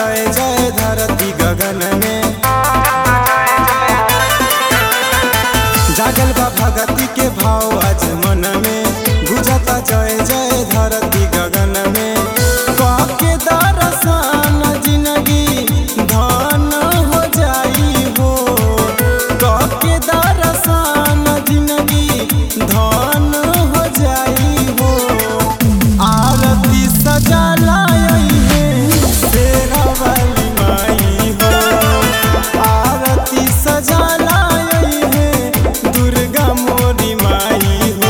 जय जय धरती गगन में जागल बा भगती के भाव आज मन में गुजता जय जय धरती गगन में काके दर्शन जिंदगी धन हो जाई हो काके दर्शन जिंदगी धन हो जाई हो आरती सजा लाई है तेरा वाली माई हो आरती सजा लाई है दुर्गा मोरी माई हो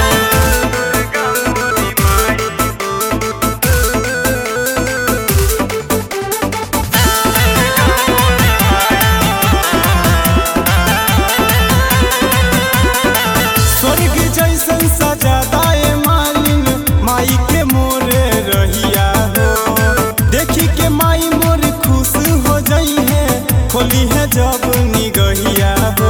स्वर्ग जैसन सजादाए मालिन माई के मोरे रहिया हो देखी के माई मोर खुश हो जाई है खोली है जब निगहिया हो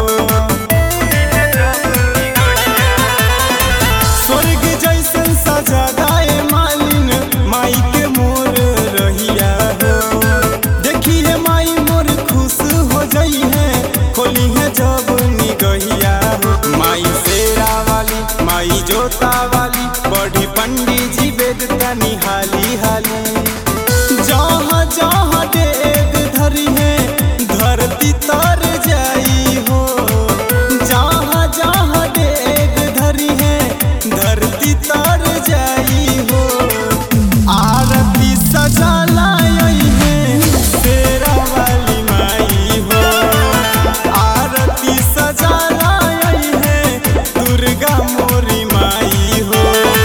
स्वर्ग जैसन सजादाए मालिन माई के मोर रहिया हो देखी है माई मोर खुश हो जाई है खोली है जब निगहिया हो माई शेरा वाली माई जोता वाली बड़ी पंडित जी वेद तनी हाली हाली जहाँ जहाँ डेग धरी है धरती तर जाई हो जहाँ जहाँ डेग धरी है धरती तर जाई हो आरती सजा लाई है तेरा वाली माई हो आरती सजा लाई है दुर्गा मोरी माई हो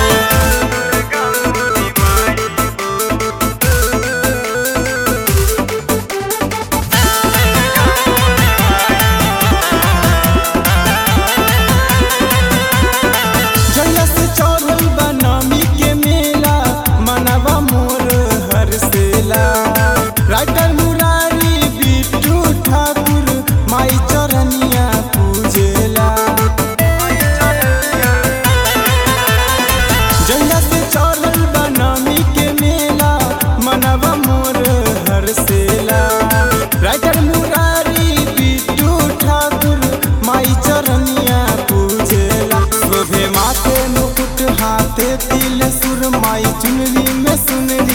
जहिया से चढ़ल बा नमी के मेला मनवा मोर हरसेला राइटर मुरारी बिट्टू ठाकुर माई चरनिया पूजेला जहिया से चढ़ल बा नमी के मेला मनवा मोर हरसेला राइटर मुरारी बिट्टू ठाकुर माई चरनिया पूजेला शोभे माथे मुकुट हाथे तिल सुर माई चुनरी में सुन